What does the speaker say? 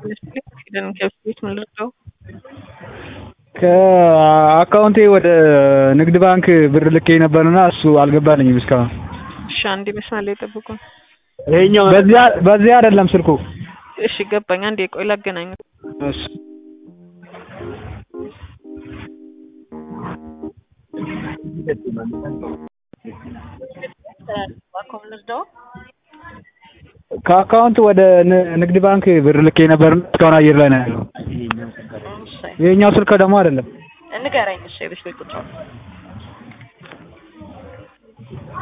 ሄደን ከቤት ምን ልርዳው? ከአካውንቴ ወደ ንግድ ባንክ ብር ልኬ ነበርና እሱ አልገባልኝም እስካሁን። እሺ አንዴ መስመር ላይ ጠብቁን። ይሄኛው በዚያ በዚያ አይደለም ስልኩ። እሺ ገባኝ። አንዴ ቆይ ላገናኝ። እሺ ከአካውንት ወደ ን- ንግድ ባንክ ብር ልኬ ነበርና እስካሁን አየር ላይ ነው ያለው። ይሄኛው ስልክ ደግሞ አይደለም። ንገረኝ። እሺ የቤት ቁጥር